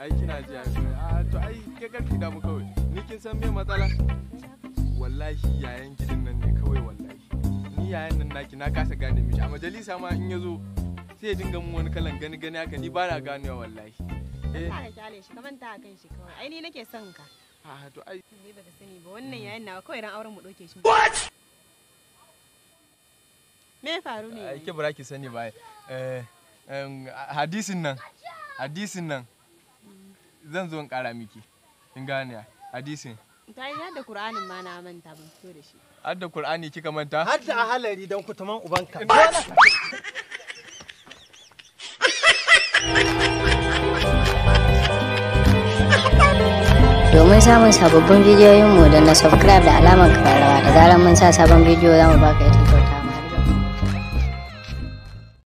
ai kina ji a to ai ke karki damu kawai ni kin san me matsala wallahi yayan gidan nan ne kawai wallahi ni yayan nan naki na kasa gane mishi a majalisa ma in yazo sai ya dinga mun wani kalan gani gani haka ni ba na ganewa wallahi eh Ka kyale shi ka manta a kan shi kawai. Ai ni nake son ka. a to ai Ni baka sani ba wannan yayin nawa kawai ran auren mu ɗauke shi. Me ya faru ne? ai ke bara ki sani ba eh em, hadisin nan hadisin nan zan zo in kara miki kin gane hadisin Ta yi yadda Kur'anin ma na manta ban fito da shi. har da qur'ani kika manta har da ahalari don kutuman ubanka Domin samun sababbin bidiyoyinmu da na subscribe da alamar kararrawa da zarar mun sa sabon bidiyo za mu baka ita.